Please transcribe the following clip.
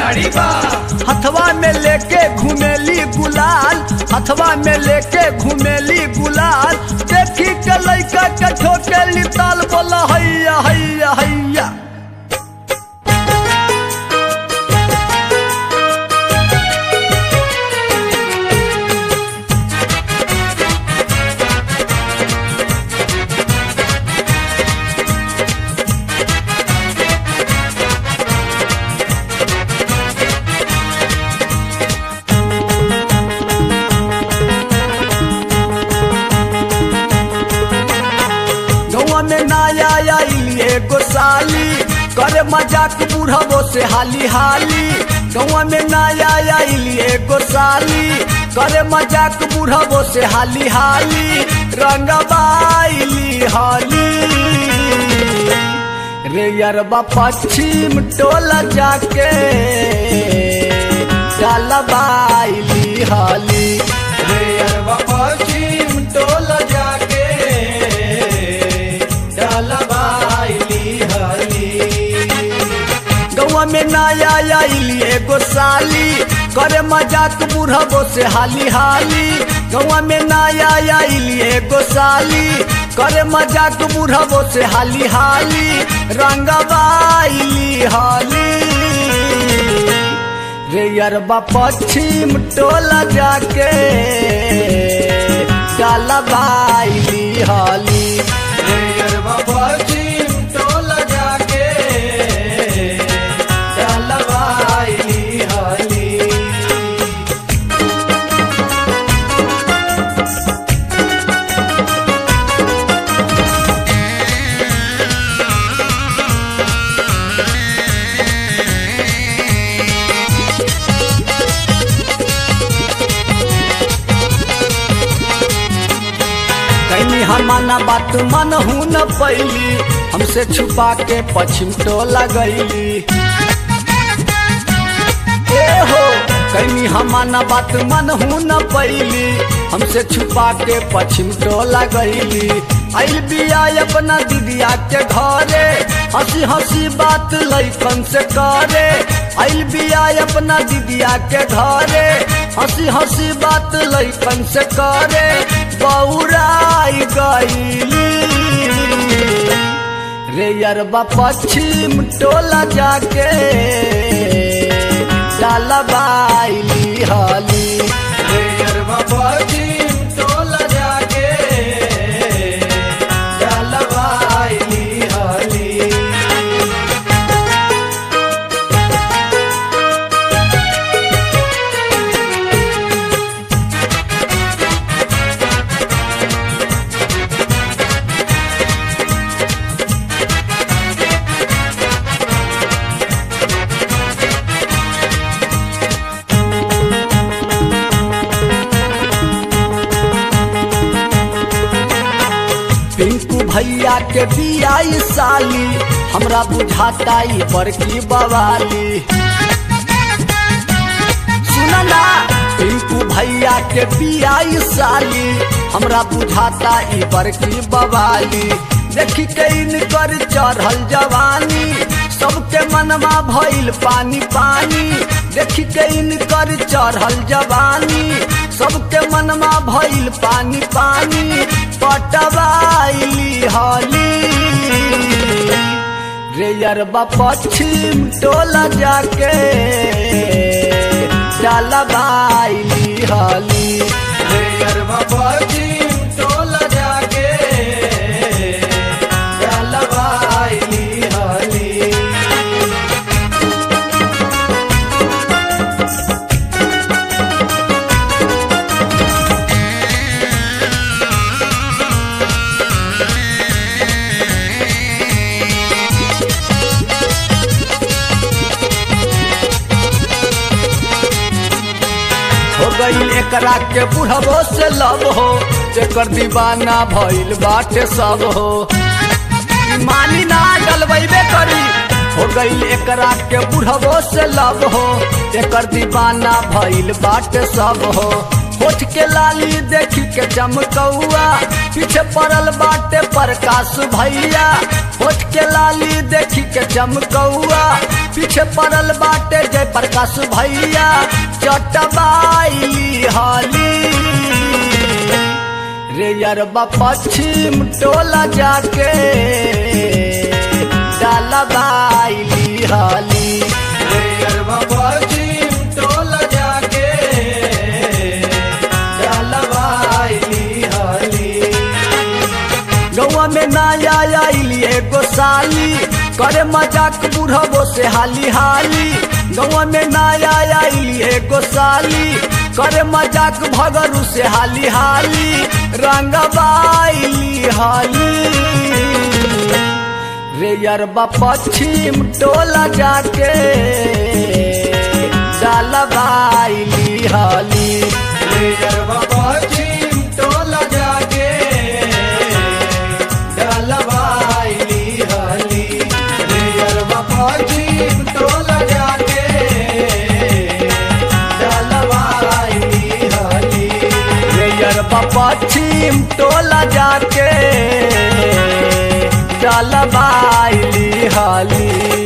गाड़ी बा हथवा में लेके घुमेली गुलाल हथवा में लेके घुमेली गुलाल देखी के लइका के ठोकेली ताल बोला हैया हैया हैया गौवा में नया आइली एगो साली करे मजाक बुढ़बो से हाली हाली गौवा में नया आइली एगो साली करे मजाक बुढ़बो से हाली हाली रंगबाइली हाली रे यरबा पश्चिम टोला जाके डालबाइली हाली रे अरबा पश्चिम टोला जाके डलबाइली हली गौवा में नया आइली एगो साली करे मजाक बुढ़बो से हाली हाली गौवा में नया आइली एगो साली करे मजाक बुढ़बो से हाली हाली रंगबाइली हाली रे यरबा पश्चिम टोला जाके डालबाइली हाली रे अरबा पश्चिम टोला जाके डलबाइली हली कहीं हमाना बात मन हूं न पैली हमसे छुपा के पश्चिम टोला गईली ए हो कहीं हमाना बात मन हूं न पैली हमसे छुपा के पश्चिम टोला गईली आइल बिया अपना दीदिया के घरे हंसी हंसी बात लैकन से करे आइल बिया अपना दीदिया के घरे हंसी हंसी बात लैकन से करे बौराई गईली रे यरबा पश्चिम टोला जाके डालबाइली हाली रे अरबा पश्चिम टोला जाके डलबाइली हली पिंकू भैया के बियाई साली हमरा बुझाता ई बड़की बवाली सुना ना पिंकू भैया के बियाई साली हमरा बुझाता ई बड़की बवाली देखी के इनकर चढ़ल जवानी सबके मनवा भइल पानी पानी देखी के इनकर चढ़ल जवानी सबके मनवा भइल पानी पानी पटवाइली हाली रे यरबा पश्चिम टोला जाके डालबाइली हाली रे अरबा पश्चिम टोला जाके डलबाइली हली हो गई एकरा के बुढ़बो से लब हो जेकर दीवाना भइल बाटे सब हो मानी ना डलबैबे करी हो गई एकरा के बुढ़बो से लब हो एकर दीवाना भइल बाटे सब हो होठ के लाली देखी के चमकौआ पीछे पड़ल बाटे प्रकाश भैया होठ के लाली देखी के चमकौआ पीछे पड़ल बाटे जय प्रकाश भैया चटबाई हाली रे यरबा पश्चिम टोला जाके डालबाई हाली रे अरबा पश्चिम टोला जाके डलवाइली हली गौआ में नया आइली एगो साली करे मजाक बुढ़बो से हाली हाली गौआ में नया आइली एगो साली करे मजाक भगरू से हाली हाली रंगबाइली हाली रे यरबा पश्चिम टोला जाके डालबाइली हाली रे अरबा पश्चिम टोला जाके डलवाइली हली रे अरबा पश्चिम टोला जाके डलवाइली हली रे यरबा पश्चिम टोला जाके डालबाइली हाली